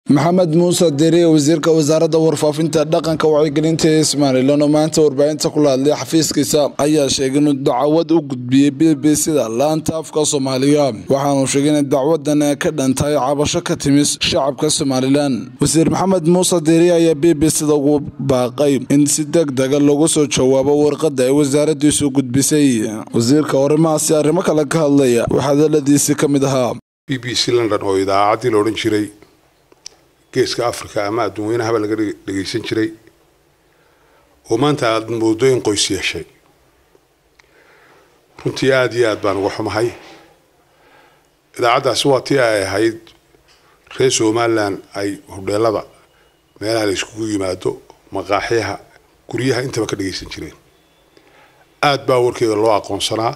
maxamed muuse deriye wasiirka wasaaradda warfaafinta dhaqanka wacyigelinta ee somalilan oo maanta warbaahinta kula hadlay xafiiskiisa ayaa sheegay inuu dacwad u gudbiyey b b sida laanta afka soomaaliga waxaanu sheegay inay dacwadan ka dhantahay cabasho ka timis shacabka somalilan wasiir maxamed muuse deriye ayaa b b sida ugu baaqay in si deg dega loogu soo jawaabo warqada ay wasaaradiisu gudbisay wasiirka arrimahaasi arrimo kale ka hadlaya waxaa hadaladiisii ka mid ahaa b b c london oo idaacaddii la odhan jiray geeska africa ama adduunweynahaba laga dhegaysan jiray oo maanta aada moodo in qoys yeeshay runtii aada iyo aad baan uga xumahay idaacaddaasi waa tii ay ahayd reer somalilan ay hodheelada meelaha la iskugu yimaado maqaaxyaha guryaha intaba ka dhagaysan jireen aada baa warkeeda loo aqoonsanaa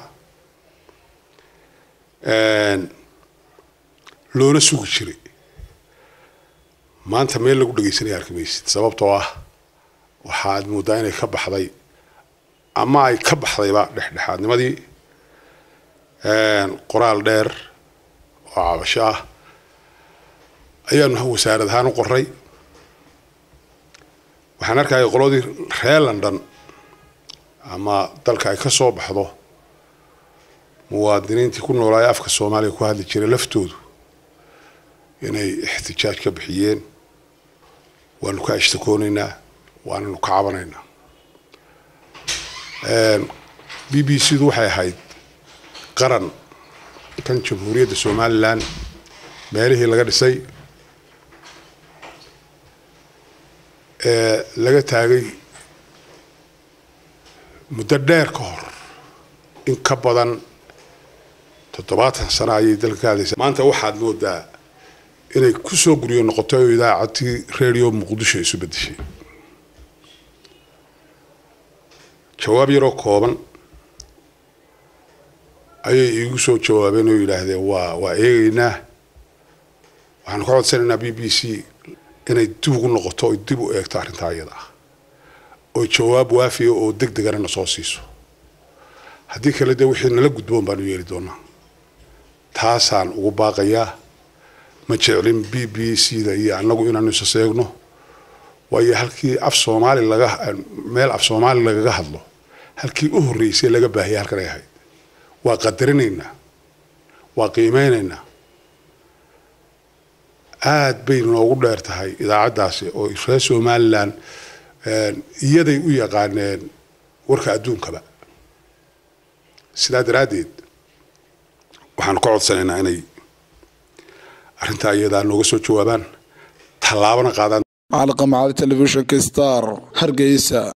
loona sugi jiray maanta meel lagu dhagaysanaya arki maysid sababtoo ah waxaad moodaa inay ka baxday ama ay ka baxdayba dhexdhexaadnimadii qoraal dheer oo cabasho ah ayaanu wasaarad ahaan u qoray waxaan arkaya qoladii reer london ama dalka ay ka soo baxdo muwaadiniintii ku noolaayo afka soomaaliya ku hadli jiray laftoodu inay ixtijaaj ka bixiyeen waanu ka ashtakoonaynaa waananu ka cabanaynaa b b c du waxay ahayd qaran kan jamhuuriyadda somalilan meelihii laga dhisay ee laga taagay muddo dheer ka hor in ka badan toddobaatan sano ayay dalka ka hadlaysa maanta waxaad moodaa inay kusoo guryo noqotay oo idaacaddii radio muqdisho isu bedeshay jawaab yaroo kooban ayay iigu soo jawaabeen oo yidhaahdeen waa waa eegaynaa waxaanu ka codsanaynaa b b c inay dib ugu noqoto oy dib u eegto arrintaa iyada ah oo jawaab waafiya oo deg degana na soo siiso haddii kale dee wixii nala gudboon baanu yeeli doonaa taasaan ugu baaqayaa ma jeclin b b c da iyo annagu inaanu isa seegno waayo halkii af soomaali laga meel af soomaali lagaga hadlo halkii u horreysay laga baahiyay halkan ay ahayd waa qadarinaynaa waa qiimeynaynaa aad bay noogu dheer tahay idaacaddaasi oo reer somalilan iyaday u yaqaaneen warka adduunkaba sidaa daraaddeed waxaanu ka codsanaynaa inay arrintaa iyadaa nooga soo jawaabaan tallaabana qaadaan macalqa macali telefishinka star hargeysa